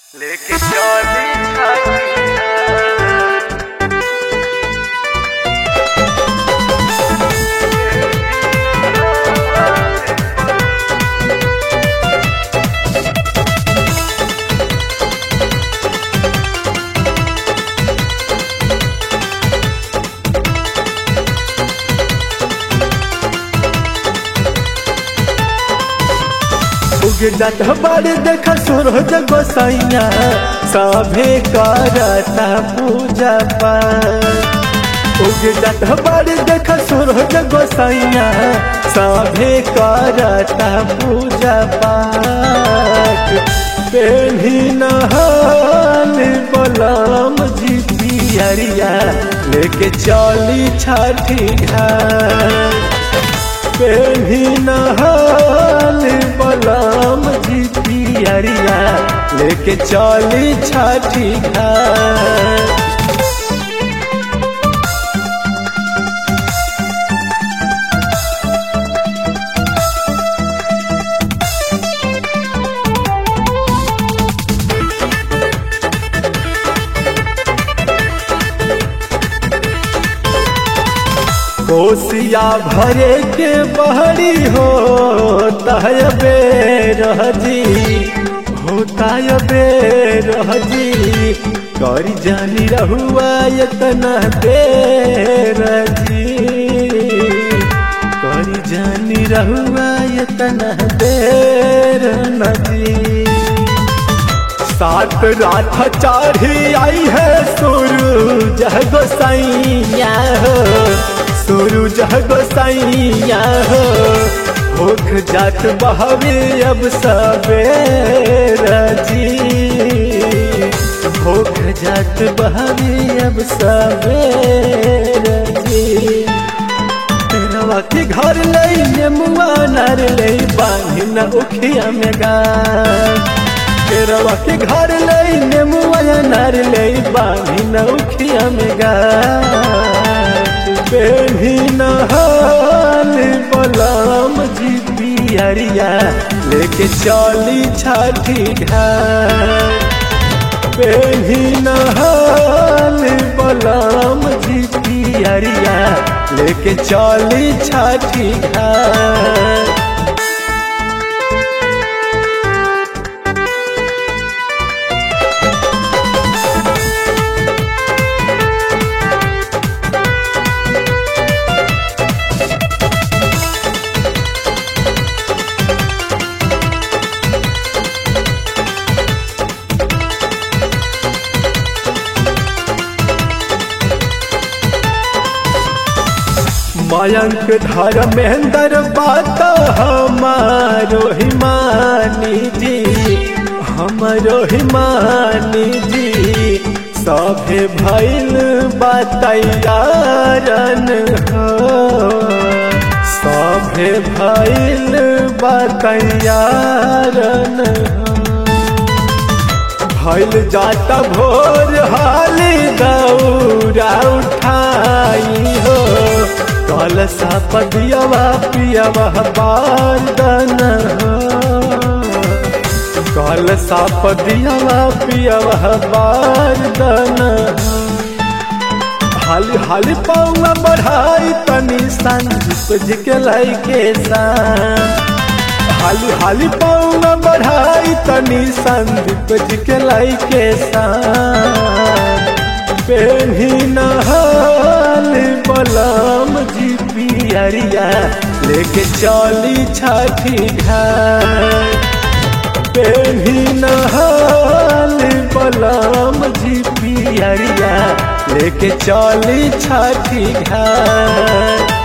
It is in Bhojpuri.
लेके चली छाती उगे जात बाड़े देख सूरज गोसाइया सभे करता पूजा पाठ उगे जात बाड़े देख सूरज गोसाइया सभे करता पूजा पाठ पेढ़ी नहाल बलम जी पियरिया लेके चली छठी घाट पेढ़ी नहाल बलम जी पियरिया लेके चली छठी घाट कोसिया भरे के बहरी हो तहबे रहजी होता बे रहजी करी जानी रहुआ इतना देर जी करी जानी रहुआ इतना देर नजी सात रात चढ़ी आई है सूरज गोसाइया हो सूरज गोसाइया हो होख जात बहवे अब सबेर जी होख जात बहवे अब सबेर जी तेरवा के घर लई नेमुआ नर लई बांधी न उखिया में गा केरवा के घर लई नेमुआ नार लई बांधी नौखिया में गा बेही नहाल बलम जी पियरिया लेके चली छठी घाट बेही नहाल बलम जी पियरिया लेके चली छठी घाट मयंक धर्मेंद्र बात हमारो हिमानी जी हमारो हिमानी जी सभे भैल बतैयारन हो सभे भैल बतैयारन हो भैल जाता भोर हाली दौरा उठाई हो कल पदियवा पियवा बारदन हो कल पदियवा पियवा बारदन हो हाली हाली पौआ बढ़ाई तनी संदीप जी के लाई के सान हाली हाली पौआ बढ़ाई तनी संदीप जी के लाई के सान पेढ़ी नहाल बलम जी पियरिया लेके चली छठी घाट पेढ़ी नहाल बलम जी पियरिया लेके चली छठी घाट